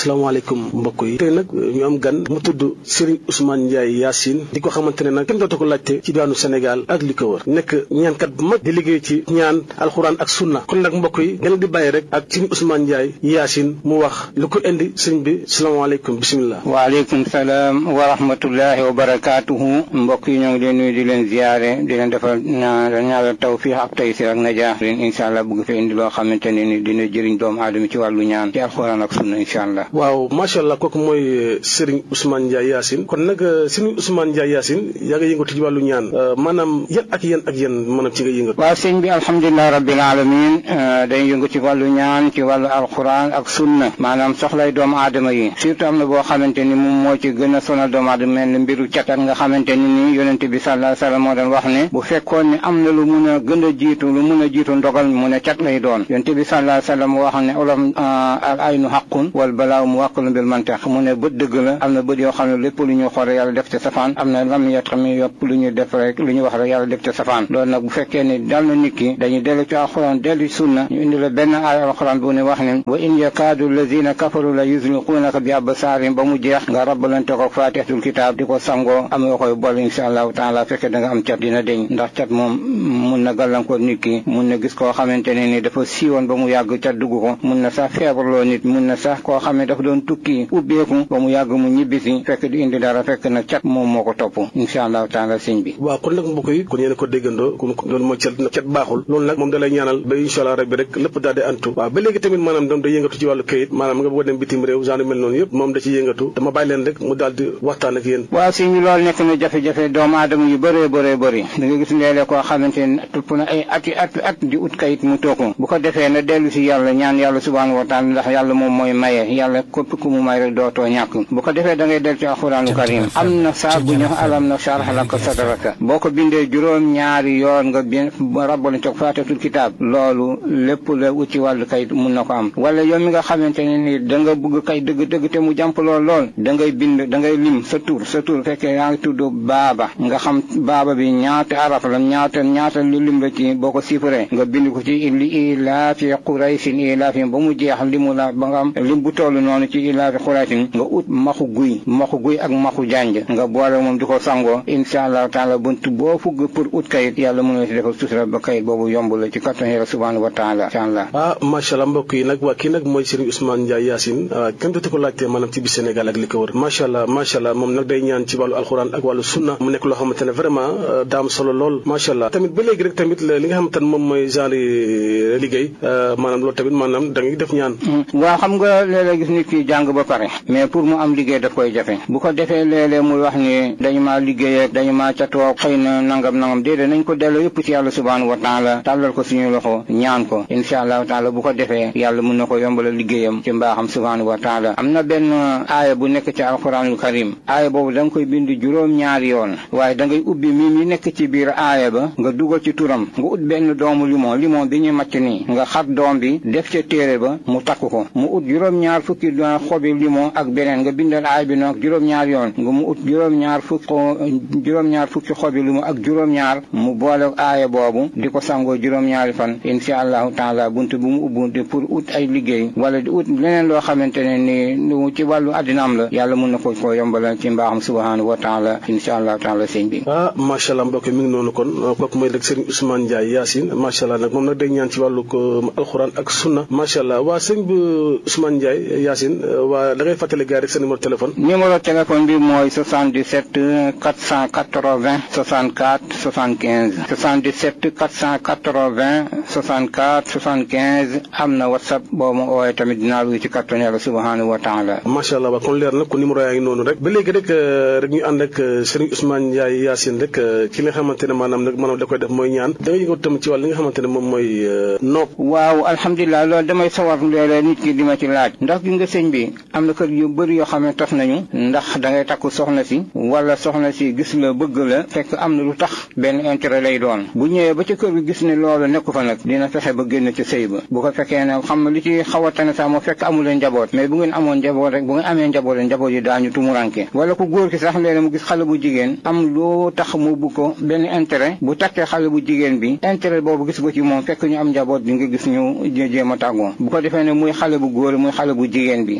asalaamaaleykum mbokk yi tey nag ñu am gan mu tudd Serigne Ousmane Ndiaye Yacine di ko xamante ne nag kenn dootu ko laajte ci diwaanu Sénégal ak li ko wër nekk ñaankat bu mag di liggéey ci ñaan alxuraan ak sunna kon nag mbokk yi ngeen di bàyyi rek ak Serigne Ousmane Ndiaye Yacine mu wax lu ko indi sëriñ bi salaamaaleykum bisimilah. waaleykum salaam wa rahmatullahi wa barakaatuhu mbokk yi ñoo ngi leen nuyu di leen ziare di leen defal ñaanal tawfiix ak taysir ak najaa leen incha allah bëgg fi indi loo xamante ne ni dina jëriñ doomu aadama ci wàllu ñaan ci alxuraan ak sunna incha allah. waaw macha allah kooku mooy Serigne Ousmane Ndiaye Yacine kon nag Serigne Ousmane Ndiaye Yacine yaa nga yëngatu ci wàllu ñaan maanaam yan ak yan ak yan maanaam ci nga yëngatu. waaw sëñ bi alhamdulilah rabbil alamin day yëngu ci wàllu ñaan ci wàllu alxuraan ak sunna maanaam soxlay doomu aadama yi surtout am na boo xamante ni moom moo ci gën a sonal doomu aadama mel ni mbiru catat nga xamante ni ni yonente bi sallallahu alayhi wasallam moo doon wax ne bu fekkoon ne am na lu mun a gën a jiitu lu mun a jiitu ndogal mu ne cat lay doon yonente bi sallallahu alayhi wasallam wax ne olof al aynu xaqun wal balaaw mu wàqalu bil mantax mu ne bët dëgg la am na bët yoo xam ne lépp lu ñu xool yàlla def ca safaan am na lam yet xam ne yëpp lu ñu def rek lu ñu wax rek yàlla def ca safaan loolu nag bu fekkee ne dal na nit ki dañuy dellu ci alxuraan dellu sunna ñu indi la benn aaya alxuraan bu ne wax ne wa in yakaadu alladina kafaru la yuzliquunaka bi absaarim ba mu jeex nga rabbalante ko faatihatul kitaab di ko sangoo am nga koy bool insha allahu taala fekkee da nga am cat dina deñ ndax cat moom mun na gàllankoor nit ki mun na gis koo xamante ne ni dafa siiwoon ba mu yàgg cat dugg ko mun na sax feebarloo nit mun na sax koo xam ne dafa doon tukki ubbeeku ba mu yàgg mu ñibbisi fekk di indi dara fekk na cat moom moo ko topp insha allahu taala sëñ bi waaw kon nag mbokk yi kon yéen ko déggandoo kon loolu mooy cat cat baaxul loolu nag moom da lay ñaanal ba insha allah rabbi rek lépp daal di antu waaw ba léegi tamit maanaam doom da yëngatu ci wàllu këyit maanaam nga bëgg a dem bitim réew genre mel noonu yëpp moom da ci yëngatu dama bàyyi leen rek mu daal di waxtaan ak yéen waaw sëñ bi loolu nekk na jafe-jafe doomu aadama yu bëree bëree bëri da nga gis léeg-léeg koo xamante ne tupp na ay ati at at di ut kayit mu tooku bu ko defee na dellu si yàlla ñaan yàlla subhanahu wa taala ndax yàlla moom mooy maye yàlla képp ku mu may rek dootoo ñàkk bu ko defee da ngay dellu ci alxuraanu karim am na saa bu ñu alam na sharh laka sadraka boo ko bindee juróom ñaari yoon nga bin rabbal toog faatatul kitaab loolu lépp la ut ci wàllu kayit mun na ko am wala yow mi nga xamante ne ni da nga bëgg kay dëgg-dëgg te mu jàmp lool lool da ngay bind da ngay lim sa tur sa tur fekkee yaa ngi tudd baaba nga xam baaba bi ñaata araf la ñaata ñaata lu lim la ci boo ko chiffré nga bind ko ci li ilaafi quraysin ilaafi ba mu jeex limu la ba nga am lim bu toll noonu ci ilaafi quraysin nga ut maxu guy maxu guy ak maxu janj nga boole moom di ko sangoo insha allahu taala bunt boo fugg pour ut kayit yàlla mën na si defal sutura ba kayit boobu yomb la ci kattan yàlla subhanahu wa taala insha allah ah macha allah mbokk yi nag waa kii nag mooy Serigne Ousmane Ndiaye Yacine kenn dootu ko laajtee maanaam ci biir Sénégal ak li ko wër macha allah macha allah moom nag day ñaan ci wàllu alxuraan ak wàllu sunna mu nekk loo xamante ne vraiment daam solo lool macha allah tamit ba léegi rek tamit li nga xamante ne moom mooy genre liggéey maanaam loolu tamit maanaam da ngay def ñaan waaw xam nga léeg-léeg gis nit ki jàng ba pare mais pour mu am liggéey daf koy jafe bu ko defee léeg-léeg muy wax ni dañu maa liggéey ak dañu maa catoo xëy na nangam nangam déedéet nañ ko delloo yëpp ci yàlla subhanahu wa taala tàllal ko suñu loxo ñaan ko insha allahu taala bu ko defee yàlla mun na ko yombalal liggéeyam ci mbaaxam subhanahu wa taala am na benn aaya bu nekk ci alquranul karim aaya boobu da nga koy bind juróom-ñaari yoon waaye da ngay ubbi mi mi nekk ci biir aaya ba nga dugal ci turam nga ut benn doomu limon limon bi ñu macc nii nga xar doom bi def ca téere ba mu takk ko mu ut juróom-ñaar fukki xobi limon ak beneen nga bindal aaya bi noonu juróom-ñaar yoon nga mu ut juróom-ñaar fukki juróom-ñaar fukki xobi limon ak juróom-ñaar mu boole aaya boobu di ko sangoo juróom-ñaari fan insha allahu taala bunt bu mu ubbu di pour ut ay liggéey wala di ut leneen loo xamante ne ni ci wàllu addinaam la yàlla mun na ko ko yombala ci mbaaxam subhanahu wa taala insha allahu taala sëñ bi ah macha allah mbokk mi ngi noonu kon kooku mooy rek Serigne Ousmane Ndiaye Yacine macha allah nag moom nag day ñaan ci wàllu ko alxuraan ak sunna macha allah waa sëñ bi Ousmane Ndiaye Yacine waa da ngay fàttali gars rek sa numéro téléphone numéro téléphone bi mooy 77 480 64 75 77 480 64 75 am na whatsapp boo ma ooyee tamit dinaa luy ci kattan yàlla subhanahu wa taala macha allah waa kon leer na kon numéro yaa ngi noonu rek ba léegi rek rek ñu ànd ak Serigne Ousmane Ndiaye Yacine rek ki nga xamante ne maanaam nag maanaam da koy def mooy ñaan da nga yëngu tam ci wàll li nga xamante ne moom mooy nopp waaw alhamdulilah loolu damay sawar léeg-léeg nit ki di ma ci laaj ndax gi nga sëñ bi am na kër yu bëri yoo xam ne tas nañu ndax da ngay takku soxna si wala soxna si gis la bëgg la fekk am na lu tax benn intérêt lay doon bu ñëwee ba ci kër gi gis ne loolu nekku fa nag dina fexe ba génn ci sëy ba bu ko fekkee ne xam li ci xaw a tane sax moo fekk amu leen njaboot mais bu ngeen amoon njaboot rek bu ngeen amee njaboot rek njaboot yi daañu tumuranke wala ku góor ki sax léeg mu gis xale bu jigéen am loo tax mu bu ko benn intérêt bu takkee xale bu jigéen bi intérêt boobu gis ko ci moom fekk ñu am njaboot di nga gis ñu jéem a tàggoo bu ko defee ne muy xale bu góor muy xale bu jigéen bi dégg nga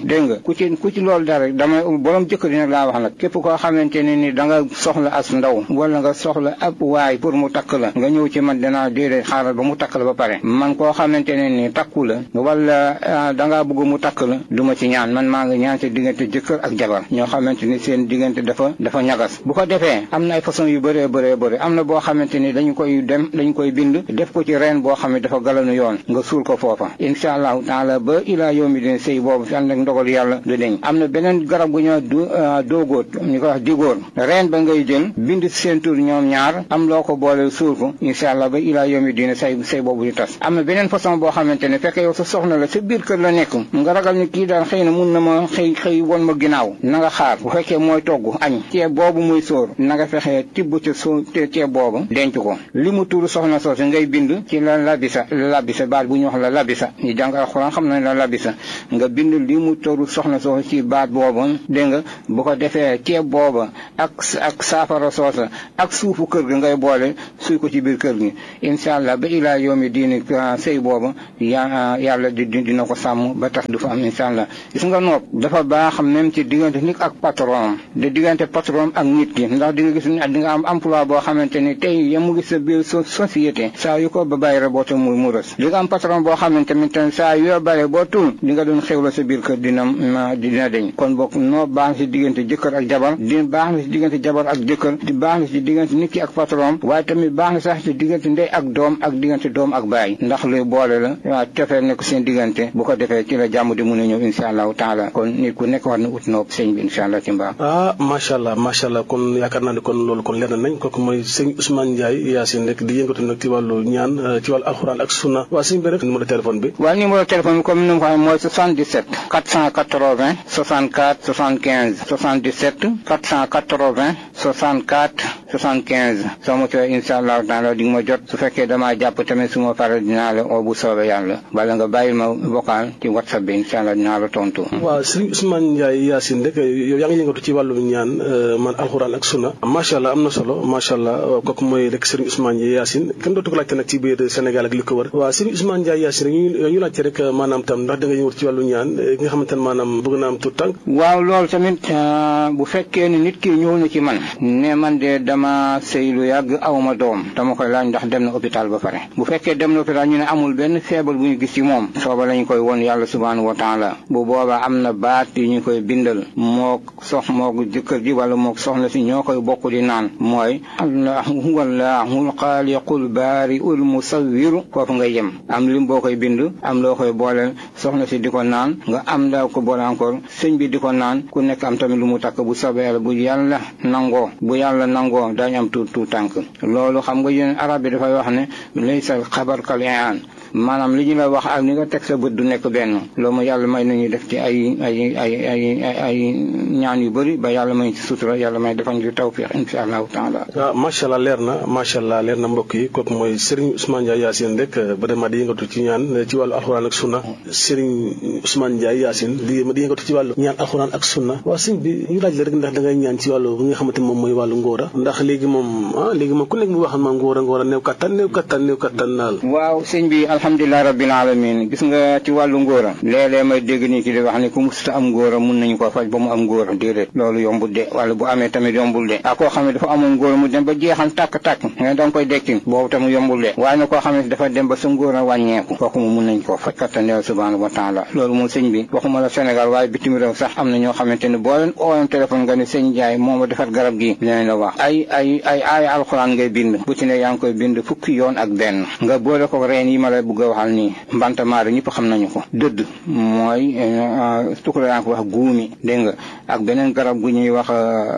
ku ci ku ci loolu dara damay borom jëkkër yi nag laa wax nag képp koo xamante ne ni da nga soxla as ndaw wala nga soxla ab waay pour mu takk la nga ñëw ci man dinaa déedéet xaaral ba mu takk la ba pare man koo xamante ne ni takku la wala da ngaa bëgg mu takk la du ma ci ñaan man maa ngi ñaan ci diggante jëkkër ak jabar ñoo xamante ni seen diggante dafa dafa ñagas bu ko defee am na ay façon yu bëree bëree bëri am na boo xamante ni dañu koy dem dañu koy bind def ko ci reen boo xam ne dafa galanu yoon nga suul ko foofa incha allahu taala ba ilaa yawmi din sëy boobu fi ànd ak ndogal yàlla du deñ am na beneen garab gu ñoo du doogóot ñu ko wax digóor reen ba ngay jël bind seen tur ñoom ñaar am loo ko boole suul ko incha allah ba ilaa yawmi din sëy sëy boobu di tas am na beneen façon boo xamante ne fekk yow sa soxna la sa biir kër la nekk nga ragal ni kii daal xëy na mun na ma xëy xëy won ma ginnaaw na nga xaar bu fekkee mooy togg añ ceeb boobu muy sóor na nga fexee tibb ca soo ceeb boobu denc ko li mu tuuru soxna soosu ngay bind ci la labisa la labisa baat bu ñu wax la labisa ñu jàng alxuraan xam nañ la labisa nga bind li mu tuuru soxna soosu ci baat boobu dégg nga bu ko defee ceeb booba ak ak saafara soosa ak suufu kër gi ngay boole suy ko ci biir kër gi incha allah ba ilaa yoomi diini sëy booba ya yàlla di dina ko sàmm ba tax du fa am incha allah gis nga nopp dafa baax même ci diggante nit ak patron de diggante patron ak nit ki ndax di nga gis di nga am emploi boo xamante ni tey ya mu gis sa biir société saa yu ko ba bàyyi raboote muy mu rës di nga am patron boo xamante ni tamit saa yoo bàyyi boo tul di nga doon xewla sa biir kër dina dina deñ kon bokk noo baax na si diggante jëkkër ak jabar di baax na si diggante jabar ak jëkkër di baax na si diggante nit ki ak patron waaye tamit baax na sax si diggante ndey ak doom ak diggante doom ak baay ndax luy boole la waaw cofeel nekk seen diggante bu ko defee ci la jàmm di mun a ñëw insha allahu taala kon nit ku nekk war na ut noob sëñ bi insha allah ci mbaa ah macha allah macha allah kon yaakaar naa ne kon loolu kon leer na nañ kooku mooy sëñ Ousmane Ndiaye Yacine rek di yëngatu nag ci wàllu ñaan ci wàllu alxuraan ak sunna waa sëñ bi rek numéro téléphone bi waaw numéro téléphone bi comme ni ma ko waxee mooy 77 480 64 75 77 480 64 75 soo ma cooy insha allahu taala di nga ma jot su fekkee damaa jàpp tamit su ma faral dinaa la oo bu soobee yàlla bala nga bàyyil ma vocal ci whatsapp bi insha allah dinaa la tontu waaw sëñ Ousmane Ndiaye Yacine rek yow yaa ngi yëngatu ci wàllu ñaan man alxuraan ak sunna macha allah am na solo macha allah kooku mooy rek sëriñ Ousmane Ndiaye Yacine kenn dootu ko laajte nag ci biir Sénégal ak li ko wër waaw sëriñ Ousmane Ndiaye Yacine ñu ñu laajte rek maanaam tam ndax da nga yëngatu ci wàllu ñaan nga xamante ne maanaam bëgg naa am tout tànk waaw loolu tamit bu fekkee ne nit ki ñëw na ci man ne man de dama sëy lu yàgg awma doom dama koy laaj ndax dem na hôpital ba pare bu fekkee dem na hôpital ñu ne amul benn feebar bu ñu gis ci moom sooba lañu koy won yàlla subhanahu wa taala bu boobaa am na baat yi ñu koy bindal mook sox mook jëkkër ji wala mook soxna si ñoo koy bokk di naan mooy allah huwa allahul xaaliqul baariul musawwiru foofu nga yem am lim boo koy bind am loo koy booleel soxna si di ko naan nga am daa ko boole encore sëñ bi di ko naan ku nekk am tamit lu mu takk bu soobee yàlla bu yàlla nangoo bu yàlla nangoo daañu am tuut tuut tànk loolu xam nga yéen arab bi dafay wax ne laysa xabar kal aan maanaam li ñu la wax ak ni nga teg sa bët du nekk benn loolu ma yàlla may nañu def ci ay ay ay ay ay ñaan yu bëri ba yàlla may ci sutura yàlla may defal ñu tawfiq insha allahu taala waaw macha allah leer na macha allah leer na mbokk yi kooku mooy Serigne Ousmane Ndiaye Yacine rek vraiment di yëngatu ci ñaan ci wàllu alxuraan ak sunna Serigne Ousmane Ndiaye Yacine di di yëngatu ci wàllu ñaan alxuraan ak sunna waaw sëñ bi ñu laaj la rek ndax da ngay ñaan ci wàllu bi nga xamante moom mooy wàllu ngóora ndax léegi moom ah léegi moom ku nekk mu waxal ma ngóora ngóora néew kattan néew kattan néew kattan naal waaw sëñ bi alhamdulilah rabbil alamin gis nga ci wàllu ngóora léeg-léeg may dégg nii ki di wax ni ku musta am ngóora mun nañu ko faj ba mu am ngóora déedéet loolu yombul de wala bu amee tamit yombul de ak koo xam ne dafa amoon ngóora mu dem ba jeexal tàkk-tàkk nga da nga koy dekki boobu tamit yombul de waaye na koo xam ne dafa dem ba sa ngóora wàññeeku kooku mu mun nañ koo faj kattan yàlla subhanahu wa taala loolu moom sëñ bi waxuma la Sénégal waaye bitim réew sax am na ñoo xamante ne boo leen ooyoon téléphone nga ne sëñ Ndiaye moo ma defar garab gi dinañ la wax ay ay ay ay alxuraan ngay bind bu ci ne yaa ngi koy bind fukki yoon ak benn nga boole ko reen yi ma lay bëgg a waxal nii mbantamaari ñëpp xam nañu ko dëdd mooy tukula yaa ngi ko wax guumi dégg nga ak beneen garab gu ñuy wax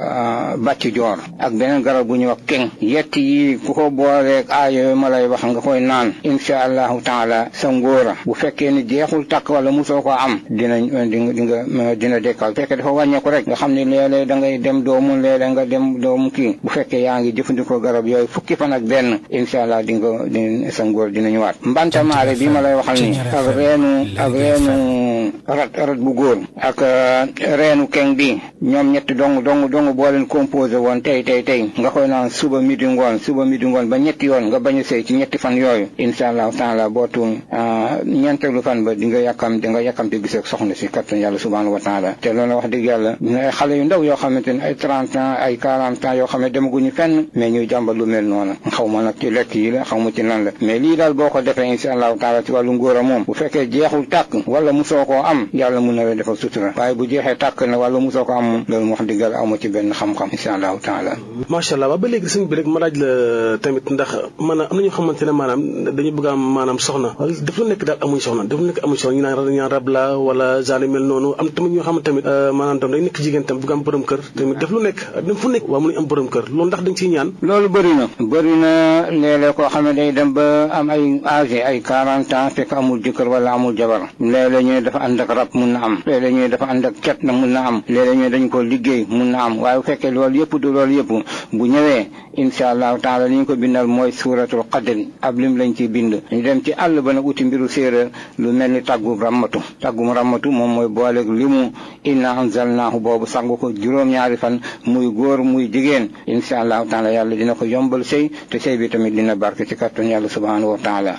bàcc joor ak beneen garab gu ñuy wax keng yett yi ku ko booleeg aaya ma lay wax nga koy naan insha allahu taala sa ngóora bu fekkee ni jeexul takk wala musoo ko am dina di nga dina dekkal bu fekkee dafa wàññeeku rek nga xam ne léeg-léeg da ngay dem doomu léeg-léeg nga dem doomu kii bu fekkee yaa ngi jëfandikoo garab yooyu fukki fan ak benn insha allah di nga di sa ngóor dina ñëwaat mbantamaare bi ma lay waxal ni ak reenu ak reenu rat rat bu góor ak reenu keng bi ñoom ñetti dong dong dong boo leen composé woon tey tey tey nga koy naan suba midi ngoon suba midi ngoon ba ñetti yoon nga bañ a sëy ci ñetti fan yooyu incha allahu taala boo tuum ñeenteelu fan ba di nga yàkkam di nga yàkkamte gis ak soxna si kattan yàlla subhanahu wa taala te loolu wax dëgg yàlla ay xale yu ndaw yoo xamante ne ay trente ans ay quarante ans yoo xam ne demaguñu fenn mais ñuy jàmbat lu mel noonu xaw ma nag ci lekk yi la xaw ma ci lan la mais lii daal boo ko defee incha allahu taala ci wàllu ngóor a moom bu fekkee jeexul tàkk wala musoo koo am yàlla mun na la defal sutura waaye bu jeexee tàkk na wala musoo ko am moom loolu wax dëgg yàlla amu ci benn xam-xam incha allahu taala macha allah waaw ba léegi sëñ bi rek ma laaj la tamit ndax maanaam am na ñoo xamante ne maanaam dañu bëgg am maanaam soxna wala daf lu nekk daal amuñ soxna daf lu nekk amuñ soxna ñu naan ñaan rab la wala genre mel noonu am tamit ñoo xam tamit maanaam tam dañ nekk jigéen tam bëgg am borom kër tamit daf lu nekk dem fu nekk waaw mënuñ am borom kër loolu ndax dañ ciy ñaan loolu bëri na bëri na léeg-léeg koo xam ne day dem ba am ay âge ay quarante ans fekk amul jëkkër wala amul jabar léeg-léeg ñu ne dafa ànd ak rab mun na am léeg-léeg ñu ne dafa ànd ak cat na mun na am léeg-léeg ñu ne dañ ko liggéey mun na am waaye bu fekkee loolu yëpp du loolu yëpp bu ñëwee incha allahu taala li ñu ko bindal mooy suuratul qadri ab lim lañ ciy bind ñu dem ci àll ba nag uti mbiru séeréer lu mel ni tàggum rammatu tàggum rammatu moom mooy booleeg limu inna anzalnaahu boobu sangu ko juróom-ñaari fan muy góor muy jigéen incha allahu taala yàlla dina ko yombal sëy te sëy bi tamit dina barke ci kattan yàlla subhanahu wa taala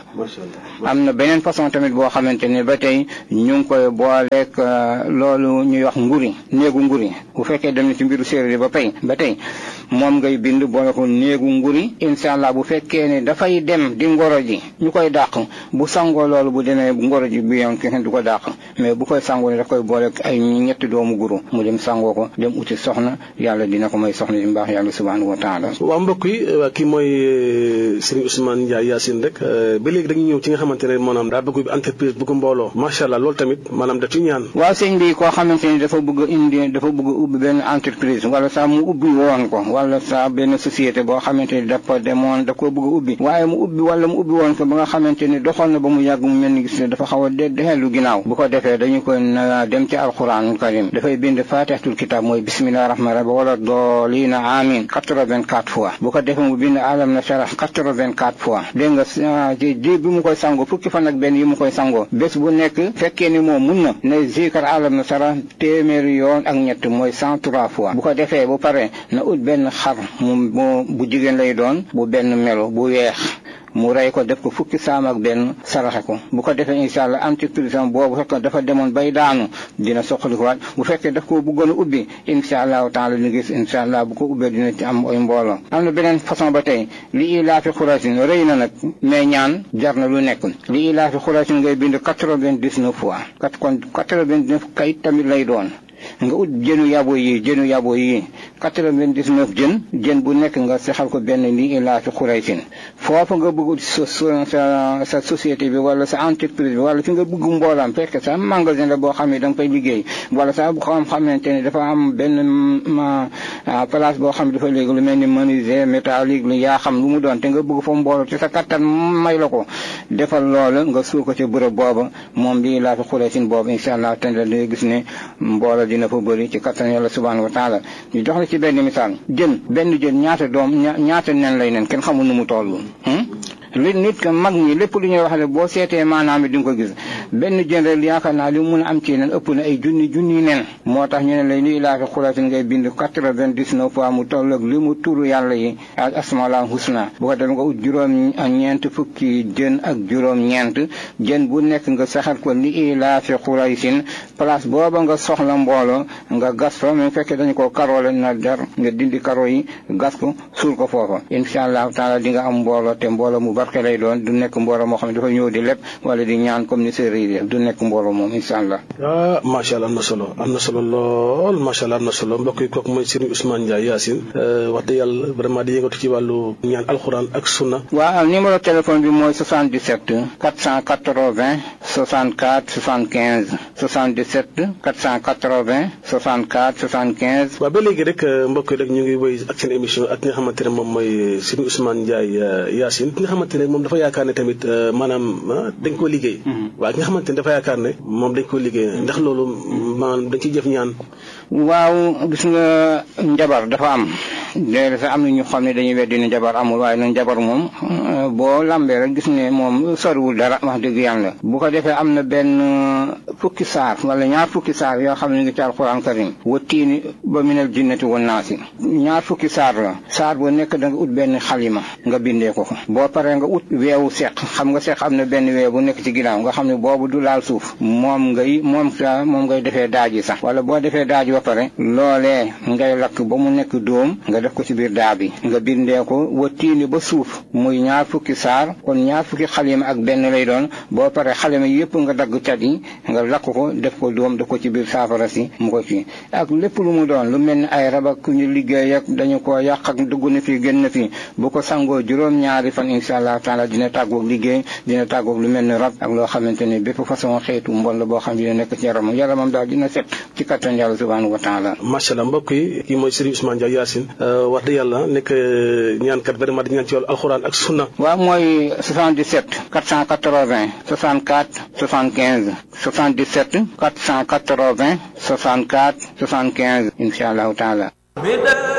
am na beneen façon tamit boo xamante ne ba tey ñu ngi koy booleeg loolu ñuy wax nguri néegu nguri bu fekkee dem na ci mbiru séeréer ba pay ba tey moom ngay bind boole ko néegu nguri incha allah bu fekkee ne dafay dem di ngoro ji ñu koy dàq bu sangoo loolu bu demee ngoro ji bi yoon kenn du ko dàq mais bu koy sangoo ne daf koy boole ay ñetti doomu guru mu dem sangoo ko dem uti soxna yàlla dina ko may soxna di mbaax yàlla subhanahu wa taala waaw mbokk yi kii mooy Serigne Ousmane Ndiaye Yacine rek ba léegi dañuy ñëw ci nga xamante ne maanaam daa bëgg entreprise bëgg mbooloo macha allah loolu tamit maanaam da ci ñaan waaw sëñ bi koo xamante ni dafa bëgg indi dafa bëgg ubbi benn entreprise wala sax mu ubbi woon ko wala sax benn société boo xamante ni dafa demoon da koo bëgg ubbi waaye mu ubbi wala mu ubbi woon ko ba nga xamante ni doxoon na ba mu yàgg mu mel ni gis ne dafa xaw a de dexeelu ginnaaw bu ko defee dañu koy na dem ci alquranul karim dafay bind fatihatul kitab mooy bismillahi rahmani rahim wala doolina amin quatre-vingt-quatre fois bu ko defee mu bind alam na sharah quatre-vingt-quatre fois dégg nga ci ji bi mu koy sangoo fukki fan ak benn yi mu koy sangoo bés bu nekk fekkee ni moom mun na ne zikar alam na sharah téeméeri yoon ak ñett mooy cent trois fois bu ko defee bu pare na ut benn xar mu bu jigéen lay doon bu benn melo bu weex mu rey ko def ko fukki saam ak benn saraxe ko bu ko defee incha allah entreprise am boobu fekk dafa demoon bay daanu dina soxali ko waat bu fekkee daf ko bëggoon a ubbi incha allahu taala ni gis incha allah bu ko ubbee dina ci am ay mbooloo am na beneen façon ba tey li ilaafi xurasin rëy na nag mais ñaan jar na lu nekk li ilaafi xurasin ngay bind quatre-vingt-dix-neuf fois kat kon quatre-vingt-dix-neuf kayit tamit lay doon nga ut jënu yabo yi jënu yabo yi quatre-vingt-dix-neuf jën jën bu nekk nga sexal ko benn lii ilaa fi xuraysin foofu nga bëgg sa sa sa société bi wala sa entreprise bi wala fi nga bëgg mboolam fekk sa magasin la boo xam ne da nga fay liggéey wala sa bu xam xamante ne dafa am benn place boo xam ne dafa léegi lu mel ni menuisier métallique lu yaa xam lu mu doon te nga bëgg fa mbooloo te sa kattan may la ko defal loola nga suul ko ci bërëb booba moom lii ilaa fi xuraysin boobu incha allah te la gis ne mbooloo dina fa bëri ci kattan yàlla subhanahu wa taala ñu jox la ci benn misaal jën benn jën ñaata doom ñaata nen lay nen kenn xamul nu mu toll li nit ka mag ñi lépp lu ñuy wax ne boo seetee maanaam di nga ko gis benn jën rek yaakaar naa li mu mun a am ci nen ëpp na ay junni junni nen moo tax ñu ne lay li ilaa fi xulaatin ngay bind quatre-vingt-dix-neuf fois mu toll ak li mu turu yàlla yi ak asmaul husna bu ko def nga ut juróom ñeent fukki jën ak juróom ñeent jën bu nekk nga saxal ko li ilaa fi xulaatin place booba nga soxla mbooloo nga gas fa même fekkee dañu ko karoole na der nga dindi karo yi gas ko suul ko foofa incha allahu taala di nga am mbooloo te mbooloo mu barke lay doon du nekk mbooloo moo xam ne dafa ñëw di lépp wala di ñaan comme ni séeréer yi du nekk mbooloo moom incha allah. ah macha allah am na solo am na solo lool macha allah am na solo mbokk yi kooku mooy Serigne Ousmane Ndiaye Yacine wax dëgg yàlla vraiment di yëngatu ci wàllu ñaan alxuraan ak sunna. waaw numéro téléphone bi mooy 77 480 64 75 77 480 64 75. waaw ba léegi rek mbokk yi rek ñu ngi wéy ak seen émission ak ki nga xamante ne moom mooy Serigne Ousmane Ndiaye Yacine ki nga xamante ne moom dafa yaakaar ne tamit maanaam dañ koo liggéey. waaw ki nga xamante ne dafa yaakaar ne moom dañ koo liggéey ndax loolu maanaam dañ ciy jëf ñaan. waaw gis nga njabar dafa am léegi sax am na ñu xam ne dañuy weddi ne njabar amul waaye nag njabar moom boo lambee rek gis ne moom soriwul dara wax dëgg yàlla bu ko defee am na benn fukki saar wala ñaar fukki saar yoo xam ne ngi ci alquran karim wa tiini ba minal jinnati wa naasi ñaar fukki saar la saar bu nekk da nga ut benn xalima nga bindee ko ko boo paree nga ut weewu seq xam nga seq am na benn weew bu nekk ci ginnaaw nga xam ne boobu du laal suuf moom ngay moom sa moom ngay defee daaji sax wala boo defee daaji ba pare loolee ngay lakk ba mu nekk dóom nga def ko ci biir daa bi nga bindee ko wa tiini ba suuf muy ñaar fukki saar kon ñaar fukki xalima ak benn lay doon boo paree xalima yëpp nga dagg cat yi nga lakk ko def ko dóom def ko ci biir saafara si mu ko ci ak lépp lu mu doon lu mel ni ay rab ak ku ñu liggéey ak dañu ko yàq ak dugg na fi génn na fi bu ko sangoo juróom-ñaari fan incha allah taala dina tàggoog liggéey dina tàggoog lu mel ni rab ak loo xamante ni bépp façon xeetu mbon la boo xam dina nekk ci yaramam yaramam daal dina set ci kattan yàlla subhanahu wa taala macha allah mbokk yi kii mooy Serigne Ousmane Ndiaye Yacine wax dëgg yàlla nekk ñaankat vraiment di ñaan ci wàllu alxuraan ak sunna waaw mooy 77 480 64 75 77 480 64 75 incha allahu taala